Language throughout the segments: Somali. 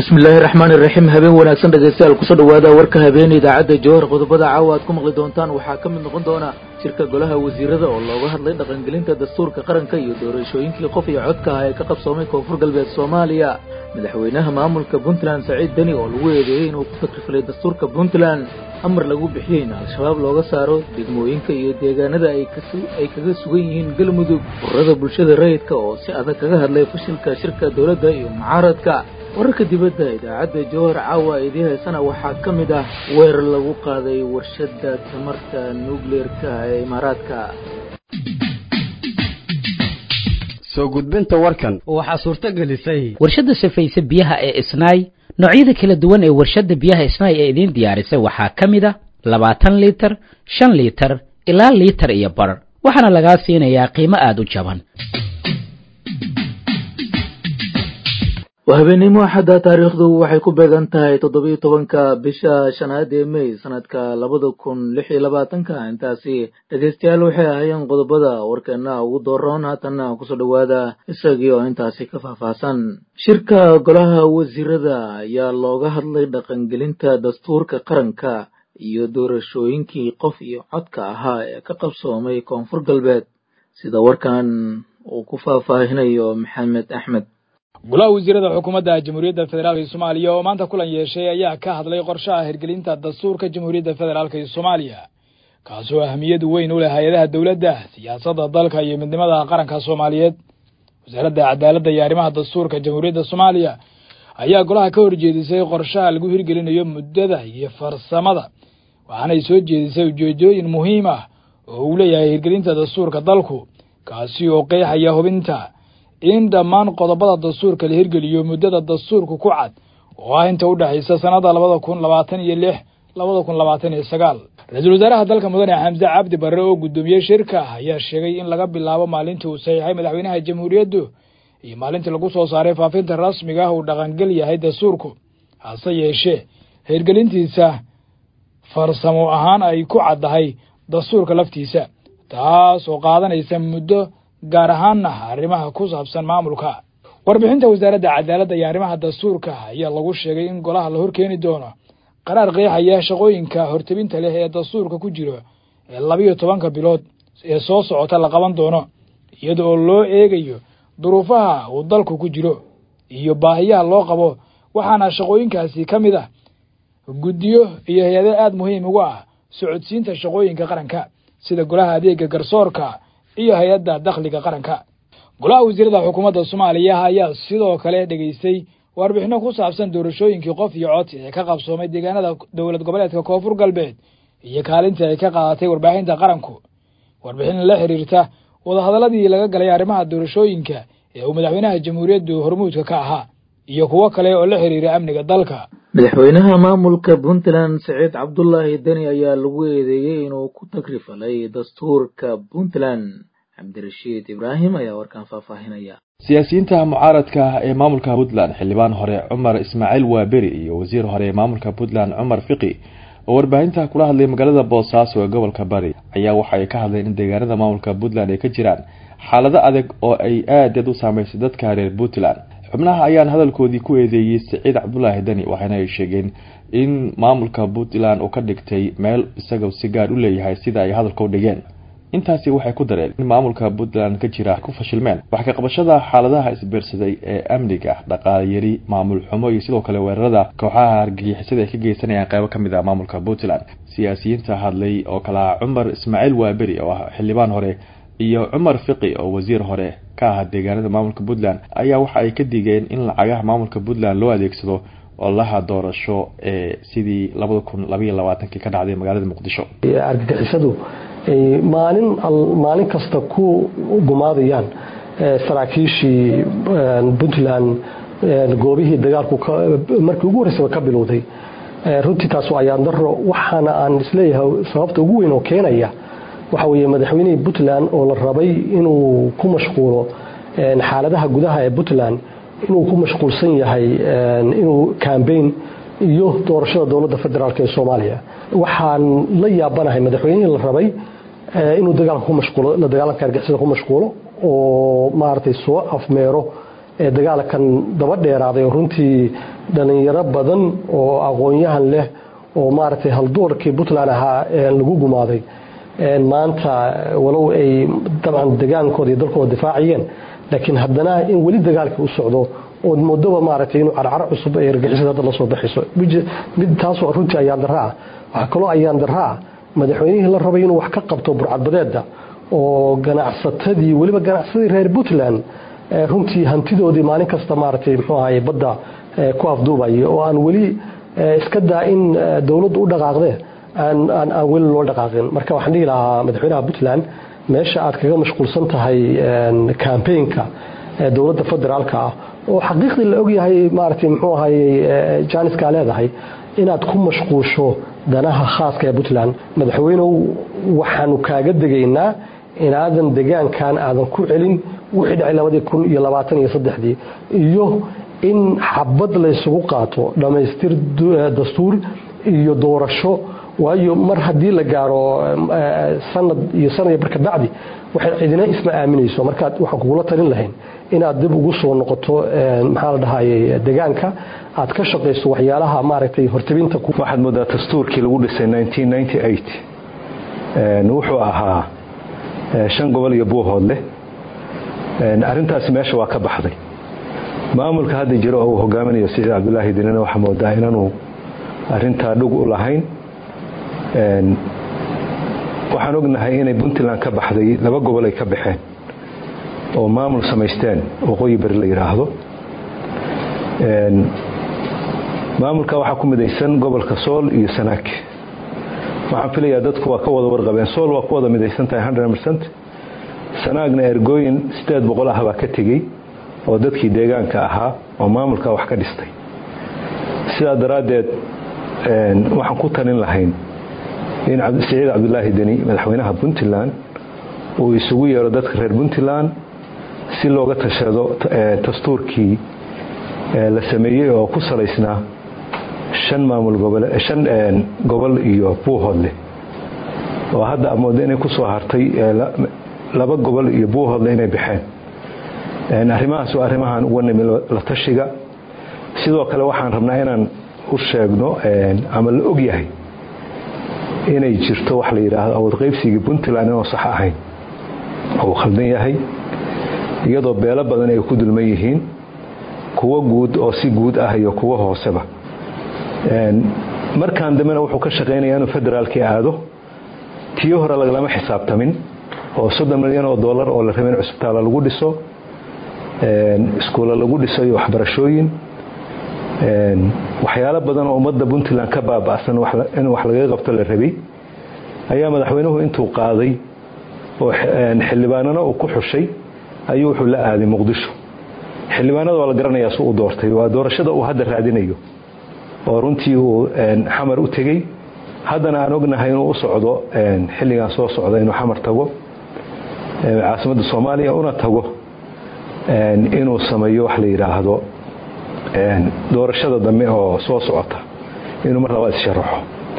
bismillaahi raxmaan iraxiim habeen wanaagsan dhegaystayaal kusoo dhawaada warka habeen idaacadda jowhar qodobada caawa aad ku maqli doontaan waxaa ka mid noqon doona shirka golaha wasiirada oo looga hadlay dhaqangelinta dastuurka qaranka iyo doorashooyinkii qof iyo codka ah ee ka qabsoomay koonfur galbeed soomaaliya madaxweynaha maamulka puntland saciid deni oo lagu eedeeyey inuu ku takrifalay dastuurka puntland amar lagu bixiyey in al-shabaab looga saaro degmooyinka iyo deegaanada ay kaga sugan yihiin galmudug ururada bulshada rayidka oo si adag kaga hadlay fashilka shirka dowladda iyo mucaaradka wararka dibadda idaacadda jowhar caawa idii haysana waxaa ka mid ah weerar lagu qaaday warshadda tamarta nukleerka ee imaaraadka soo gudbinta warkan waxaa suurto gelisay warshadda safayse biyaha ee isnaay noocyada kala duwan ee warshadda biyaha isnaay ee idiin diyaarisay waxaa ka mid a labaatan liitar shan liitar ilaa liitar iyo bar waxaana lagaa siinayaa qiimo aada u jaban waa habeenimo axadda taariikhdu waxay ku beegan tahay toddobiyo tobanka bisha shanaad ee mey sanadka labada kun lix iyo labaatanka intaasi dhegaystayaal waxay ahaayeen qodobada warkeena ugu dooroon haatanna kusoo dhowaada isagii oo intaasi ka faahfaahsan shirka golaha wasiirada ayaa looga hadlay dhaqangelinta dastuurka qaranka iyo doorashooyinkii qof iyo codka ahaa ee ka qabsoomay koonfur galbeed sida warkan uu ku faahfaahinayo maxamed axmed golaha wasiirada xukuumadda jamhuuriyadda federaalk soomaaliya oo maanta kulan yeeshay ayaa ka hadlay qorshaha hirgelinta dastuurka jamhuuriyadda federaalk soomaaliya kaasoo ahmiyad weyn u leh hay-adaha dowladda siyaasadda dalka iyo midnimada qaranka soomaaliyeed wasaaradda cadaaladda iyo arrimaha dastuurka jamhuuriyadda soomaaliya ayaa golaha ka horjeedisay qorshaha lagu hirgelinayo muddada iyo farsamada waxaanay soo jeedisay ujeedooyin muhiim ah oo uu leeyahay hirgelinta dastuurka dalku kaasi oo qeexaya hubinta in dhammaan qodobada dastuurka la hirgeliyo muddada dastuurku ku cad oo ah inta u dhexaysa sannada labada kun labaatan iyo lix labada kun labaatan iyo sagaal ra-iisul wasaaraha dalka mudane xamse cabdi barre oo guddoomiyey shirka ayaa sheegay in laga bilaabo maalintii uu saxiixay madaxweynaha jamhuuriyaddu iyo maalintii lagu soo saaray faafinta rasmiga ah uu dhaqangel yahay dastuurku hase yeeshee hirgelintiisa farsamo ahaan ay ku caddahay dastuurka laftiisa taas oo qaadanaysa muddo gaar ahaanna arrimaha ku saabsan maamulka warbixinta wasaaradda cadaaladda iyo arrimaha dastuurka ayaa lagu sheegay in golaha la horkeeni doono qaraar qeexaya shaqooyinka hortebinta leh ee dastuurka ku jiro ee labiyo tobanka bilood ee soo socota la qaban doono iyada oo loo eegayo duruufaha uu dalku ku jiro iyo baahiyaha loo qabo waxaana shaqooyinkaasi ka mid ah guddiyo iyo hay-ado aada muhiim ugu ah socodsiinta shaqooyinka qaranka sida golaha adeega garsoorka iyo hay-adda dakhliga qaranka golaha wasiirada xukuumadda soomaaliya ayaa sidoo kale dhegaystay warbixino ku saabsan doorashooyinkii qof iyo cod ee ka qabsoomay deegaanada dowlad goboleedka koonfur galbeed iyo kaalintii ay ka qaadatay warbaahinta qaranku warbixin la xiriirta wadahadaladii laga galay arrimaha doorashooyinka ee uu madaxweynaha jamhuuriyaddu hormuudka ka ahaa iyo kuwo kale oo la xiriira amniga dalka madaxweynaha maamulka puntland saciid cabdulaahi deni ayaa lagu eedeeyey inuu ku tagrifalay dastuurka puntland cabdirashiid ibraahim ayaa warkaan faahfaahinaya siyaasiyiinta mucaaradka ah ee maamulka puntland xildhibaan hore cumar ismaaciil waaberi iyo wasiir hore ee maamulka puntland cumar fiqi oo warbaahinta kula hadlay magaalada boosaaso ee gobolka bari ayaa waxa ay ka hadleen in deegaanada maamulka puntland ay ka jiraan xaalado adag oo ay aadaed u saameysay dadka reer puntland xubnaha ayaan hadalkoodii ku eedeeyey saciid cabdulaahi deni waxaana ay sheegeen in maamulka puntland uu ka dhigtay meel isaga si gaar u leeyahay sida ay hadalka u dhigeen intaasi waxay ku dareen in maamulka puntland ka jira ku fashilmeen wax ka qabashada xaaladaha isbiirsaday ee amniga dhaqaale yari maamul xumo iyo sidoo kale weerarada kooxaha hargagixisada ay ka geysanayaan qeybo ka mid ah maamulka puntland siyaasiyiinta hadlay oo kale ah cumar ismaaciil waaberi oo ah xildhibaan hore iyo cumar fiqi oo wasiir hore ka ah deegaanada maamulka puntland ayaa waxa ay ka digeen in lacagaha maamulka puntland loo adeegsado olaha doorasho ee sidii labada kun labaiyo labaatankii ka dhacday magaalada muqdisho argagixisadu ay maalin maalin kasta ku gumaadayaan saraakiishii puntland goobihii dagaalku markii ugu horreysaba ka bilowday runtii taas waa ayaan daro waxaana aan isleeyahay sababta ugu weyn oo keenaya waxa weeye madaxweynihii puntland oo la rabay inuu ku mashquulo xaaladaha gudaha ee puntland inuu ku mashquulsan yahay inuu cambain iyo doorashada dowladda federaalk ee soomaaliya waxaan la yaabanahay madaxweynihii la rabay inuu dagaalka ku mashquulo la dagaalanka argixisada ku mashquulo oo maaragtay soo afmeero dagaalkan daba dheeraaday oo runtii dhalinyaro badan oo aqoon-yahan leh oo maaragtay haldoorkii puntland ahaa lagu gumaaday maanta walow ay dabcan degaankooda iyo dalkooda difaaciyeen laakiin haddana in weli dagaalkii u socdo ood moodoba maaragtay inuu carcar cusub ay argixisada hadda la soo baxayso mid taasoo runtii ayaan darra ah waxaa kaloo ayaan darra ah madaxweynihii la rabay inuu wax ka qabto burcadbadeeda oo ganacsatadii weliba ganacsadii reer puntland runtii hantidoodii maalin kasta maaragtay muxuu ahaye badda ku afduubaya oo aan weli iska daa in dowladdu u dhaqaaqdee aan weli loo dhaqaaqin marka waxaan dhihi lahaa madaxweynaha puntland meesha aad kaga mashquulsan tahay campaignka dowladda federaalka ah oo xaqiiqdii la ogyahay maaragtay muxuu ahaye jaaniskaa leedahay inaad ku mashquusho danaha khaaska ee puntland madaxweynow waxaanu kaaga degaynaa inaadan degaankan aadan ku celin wixii dhacay labadii kun iyo labaatan iyo saddexdii iyo in xabad laysugu qaato dhammaystir dastuur iyo doorasho waayo mar haddii la gaaro sanad iyo sanad iyo barka bacdi waxay cidina isma aaminayso markaad waxaan kugula talin lahayn inaad dib ugu soo noqoto maxaa la dhahayay degaanka aad ka shaqayso waxyaalaha maaragtay hortabinta waxaad moodaa dastuurkii lagu dhisay wuxuu ahaa shan gobol iyo buuhoodleh arrintaasi meesha waa ka baxday maamulka hadda jiro oo uu hogaaminayo siciid cabdulaahi dinina waxaa moodaa inaanu arintaa dhug u lahayn waxaan ognahay inay puntland ka baxday laba gobol ay ka baxeen oo maamul samaysteen waqooyi beri la yidhaahdo maamulka waxaa ku midaysan gobolka sool iyo sanaag waxaan filayaa dadku waa ka wada warqabeen sool waa ku wada midaysan tahay rcent sanaagna ergooyin sideed boqol ah baa ka tegey oo dadkii deegaanka ahaa oo maamulka wax ka dhistay sidaa daraaddeed waxaan ku talin lahayn in siciid cabdulaahi deni madaxweynaha puntland uu isugu yeero dadka reer puntland si looga tashado dastuurkii la sameeyey oo ku salaysnaa shan maamul shan gobol iyo buuhoodle oo hadda amooda inay ku soo hartay laba gobol iyo buuhoodle inay baxeen arrimahaas waa arrimahaan uga nimi la tashiga sidoo kale waxaan rabnaa inaan u sheegno ama la og yahay inay jirto wax la yidhaahdo awoodqaybsigii puntland inoo sax ahayn oo uu khaldan yahay iyadoo beelo badan ay ku dulman yihiin kuwo guud oo si guud ah iyo kuwo hooseba markaan dambena wuxuu ka shaqaynayaa inuu federaalkii aado tii hore lagalama xisaabtamin oo soddon milyan oo dollar oo la rabay in cusbitaala lagu dhiso iskuulla lagu dhiso iyo waxbarashooyin waxyaalo badan oo ummadda puntland ka baaba'san in wax lagaga qabto la rabay ayaa madaxweynuhu intuu qaaday oo xildhibaanana uu ku xushay ayuu wuxuu la aaday muqdisho xildhibaanada waa la garanayaa su u doortay waa doorashada uu hadda raadinayo oo runtii uu xamar u tegey haddana aan ognahay inuu u socdo xilligan soo socda inuu xamar tago caasimadda soomaaliya una tago inuu sameeyo wax la yidhaahdo doorashada dambe oo soo socota inuu mar labaad isharaxo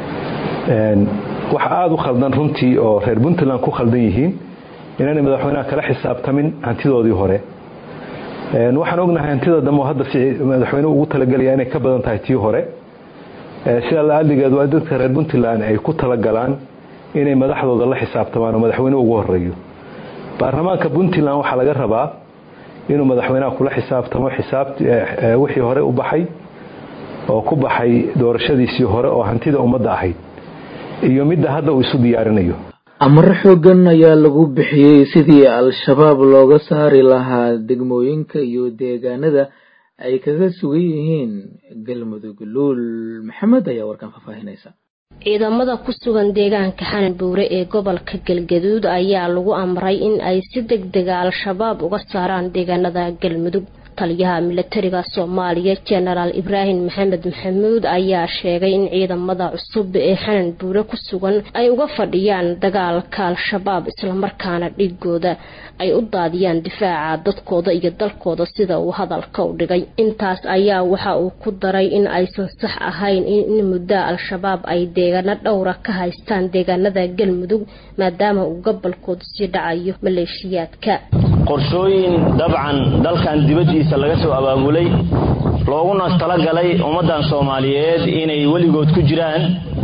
waxa aada u khaldan runtii oo reer puntland ku khaldan yihiin inaanay madaxweynaha kala xisaabtamin hantidoodii hore waxaan ognahay hantida dambe oo hadda madaxweynuhu ugu talagelaya inay ka badan tahay tii hore sidaa la-aaligeed waa dadka reer puntland ay ku talagalaan inay madaxdooda la xisaabtamaan oo madaxweynuhu ugu horeeyo baarlamaanka puntland waxaa laga rabaa inuu madaxweynaha kula xisaabtamo wixii hore u baxay oo ku baxay doorashadiisii hore oo hantida ummadda ahayd iyo midda hadda uu isu diyaarinayo amaro xoogan ayaa lagu bixiyey sidii al-shabaab looga saari lahaa degmooyinka iyo deegaanada ay kaga sugan yihiin galmudug luul maxamed ayaa warkan faahfaahinaysa ciidamada ku sugan deegaanka xanan buure ee gobolka galgaduud ayaa lagu amray in ay si deg dega al-shabaab uga saaraan deegaanada galmudug taliyaha milatariga soomaaliya jenaraal ibraahim maxamed maxamuud ayaa sheegay in ciidamada cusub ee xanan buure ku sugan ay uga fadhiyaan dagaalka al-shabaab islamarkaana dhigooda ay u daadiyaan difaaca dadkooda iyo dalkooda sida uu hadalka u dhigay intaas ayaa waxa uu ku daray in aysan sax ahayn in muddo al-shabaab ay deegaano dhowra ka haystaan deegaanada galmudug maadaama uu gobolkooda sii dhacayo maleeshiyaadka qorshooyin dabcan dalkan dibaddiisa laga soo abaabulay looguna talagalay ummaddan soomaaliyeed inay weligood ku jiraan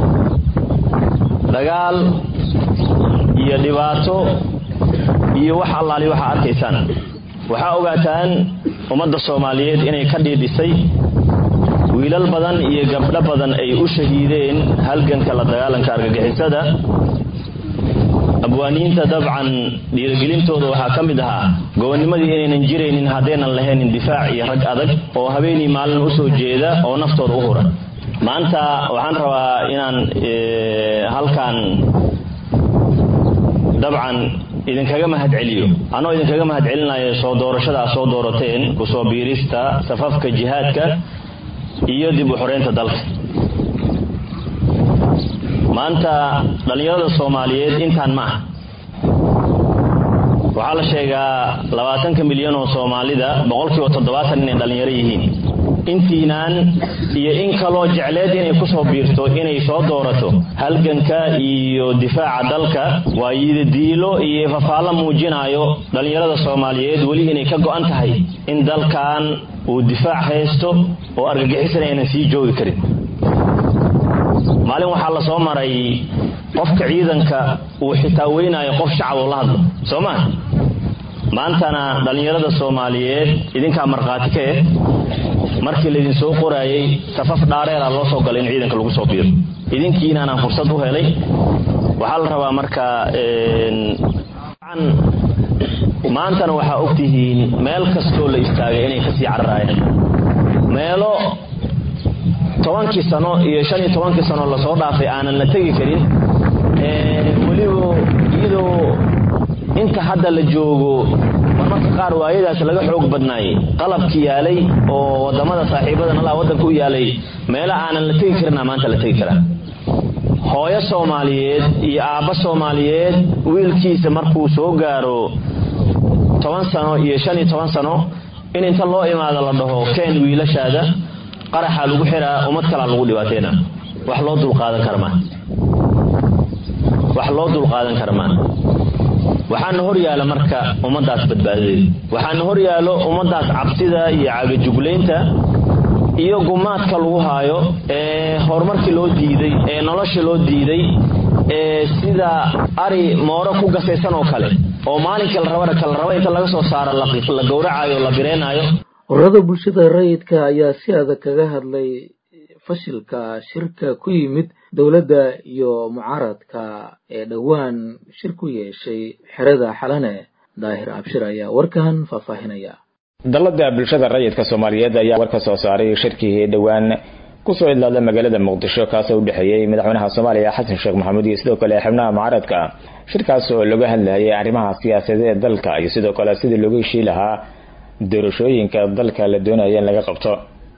dagaal iyo dhibaato iyo wax allaali waxaa arkaysaan waxaa ogaataan ummadda soomaaliyeed inay ka dhiidhisay wiilal badan iyo gabdho badan ay u shahiideen halganka la dagaalanka argagixisada abwaaniinta dabcan dhiirigelintooda waxaa ka mid ahaa gobonnimadii inaynan jiraynin haddaynan lahaynin difaac iyo rag adag oo habeenii maalin u soo jeeda oo naftooda u hura maanta waxaan rabaa inaan halkan dabcan idinkaga mahad celiyo anoo idinkaga mahad celinayo soo doorashadaa soo doorateen kusoo biirista safafka jihaadka iyo dib u xoreynta dalka maanta dhallinyarada soomaaliyeed intaan ma aha waxaa la sheegaa labaatanka milyan oo soomaalida boqolkiiba toddobaatan inay dhallinyaro yihiin intiinaan iyo in kaloo jecleed inay kusoo biirto inay soo doorato halganka iyo difaaca dalka waa yidadiilo iyo fafaallo muujinayo dhallinyarada soomaaliyeed weli inay ka go-an tahay in dalkan uu difaac haysto oo argagixisana aynan sii joogi karin maalin waxaa la soo maray qofka ciidanka uu xitaa weynayo qof shacab oo la hadlo soo maa maantana dhallinyarada soomaaliyeed idinkaa markhaati ka eh markii laydin soo qoraayey safaf dhaareera loo soo galay in ciidanka lagu soo biiro idinkiinaanaan fursad u helay waxaa la rabaa marka maantana waxaa ogtihiin meel kastoo la istaagay inay kasii cararaayeen meelo tobankii sano iyo shan iyo tobankii sano lasoo dhaafay aanan la tegi karin weliba iyadoo inta hadda la joogo marmarka qaar waayadaas laga xoog badnaayey qalabki yaalay oo wadamada saaxiibadan allah waddanka u yaalay meelo aanan la tegi karina maanta la tegi karaa hooyo soomaaliyeed iyo aabbo soomaaliyeed wiilkiisa markuu soo gaaro toban sano iyo shan iyo toban sano in inta loo imaado la dhaho keen wiilashaada qaraxaa lagu xiraa ummad kalaa lagu dhibaateyna wax loo dulqaadan karmaa wax loo dulqaadan karmaa waxaana hor yaala marka ummadaas badbaadadeeda waxaana hor yaalo ummadaas cabsida iyo cagajuglaynta iyo gumaadka lagu haayo ee horumarkii loo diiday ee nolosha loo diiday ee sida ari mooro ku gasaysan oo kale oo maalinkii la rabana kala raba inta laga soo saaro la gowracayo la bireenayo ururada bulshada rayidka ayaa si adag kaga hadlay fashilka shirka ku yimid dowladda iyo mucaaradka ee dhowaan shir ku yeeshay xerada xalane daahir abshir ayaa warkan faahfaahinaya dalada bulshada rayidka soomaaliyeed ayaa war ka soo saaray shirkii dhowaan kusoo idlaada magaalada muqdisho kaasoo u dhexeeyey madaxweynaha soomaaliya xasan sheekh maxamuud iyo sidoo kale xubnaha mucaaradka shirkaas oo laga hadlayay arrimaha siyaasadeed ee dalka iyo sidoo kale sidii looga heshii lahaa doorashooyinka dalka la doonaya in laga qabto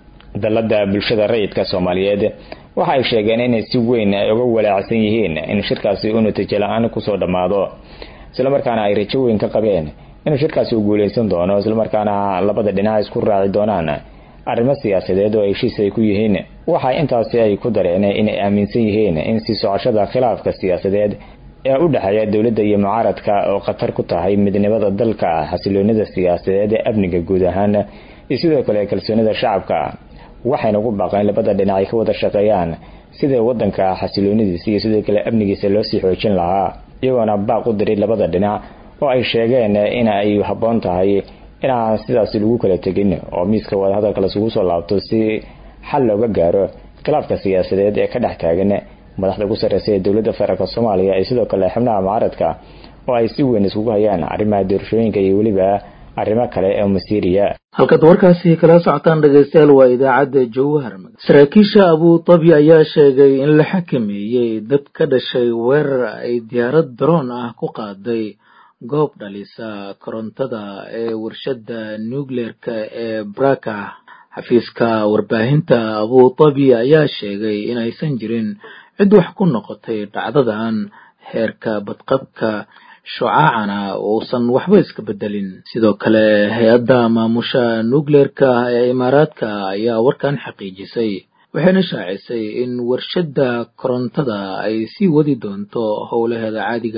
dalada bulshada rayidka soomaaliyeed waxa ay sheegeen inay si weyn ay uga walaacsan yihiin in shirkaasi uu natiijo la-aan kusoo dhammaado islamarkaana ay rajo weyn ka qabeen inuu shirkaasi uu guuleysan doono islamarkaana labada dhinac isku raaci doonaan arrimo siyaasadeed oo heshiis ay ku yihiin waxa intaasi ay ku dareen inay aaminsan yihiin in sii socoshada khilaafka siyaasadeed ee u dhexeeya dowladda iyo mucaaradka oo khatar ku tahay midnimada dalka xasiloonida siyaasadeed ee amniga guud ahaan iyo sidoo kale kalsoonida shacabka waxayna ugu baaqeen labada dhinac ay ka wada shaqeeyaan sida wadanka xasiloonidiisa iyo sidoo kale amnigiisa loo sii xoojin lahaa iyagoona baaq u diray labada dhinac oo ay sheegeen in ay habboon tahay inaan sidaasi lagu kala tegin oo miiska wadahadalka lasugu soo laabto si xal looga gaaro khilaafka siyaasadeed ee ka dhex taagan madaxda ugu sarreysa ee dowladda federaalk soomaaliya iyo sidoo kale xubnaha mucaaradka oo ay si weyn iskugu hayaan arrimaha doorashooyinka iyo weliba arrimo kale ee masiiriya halkaad warkaasi kala socotaan dhegaystayaal waa idaacadda jowhar saraakiisha abudabi ayaa sheegay in la xakameeyey dad ka dhashay weerar ay diyaarad daroon ah ku qaaday goob dhalisa korontada ee warshadda nucleerka ee braka xafiiska warbaahinta abudabi ayaa sheegay in aysan jirin cid wax ku noqotay dhacdadan heerka badqabka shucaacana uusan waxba iska bedelin sidoo kale hay-adda maamusha nucleerka ee imaaraadka ayaa warkan xaqiijisay waxayna shaacisay in warshadda korontada ay sii wadi doonto howlaheeda caadiga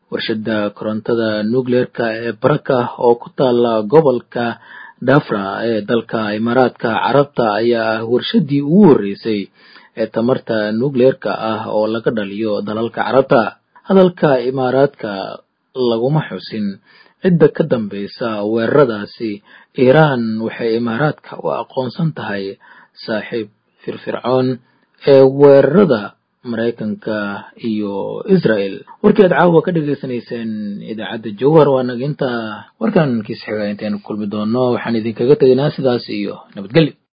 warshada korontada nucleerka ee baraka oo ku taala gobolka dhafra ee dalka imaaraadka carabta ayaa ah warshadii ugu horreysay ee tamarta nucleerka ah oo laga dhaliyo dalalka carabta hadalka imaaraadka laguma xusin cidda ka dambeysa weeraradaasi iiraan waxay imaaraadka u aqoonsan tahay saaxiib firfircoon ee weerarada maraykanka iyo israel warkii aad caawa ka dhagaysanayseen idaacadda jowhar waa naginta warkan kiis xiga intaynu kulmi doono waxaan idinkaga tegaynaa sidaas iyo nabadgelyo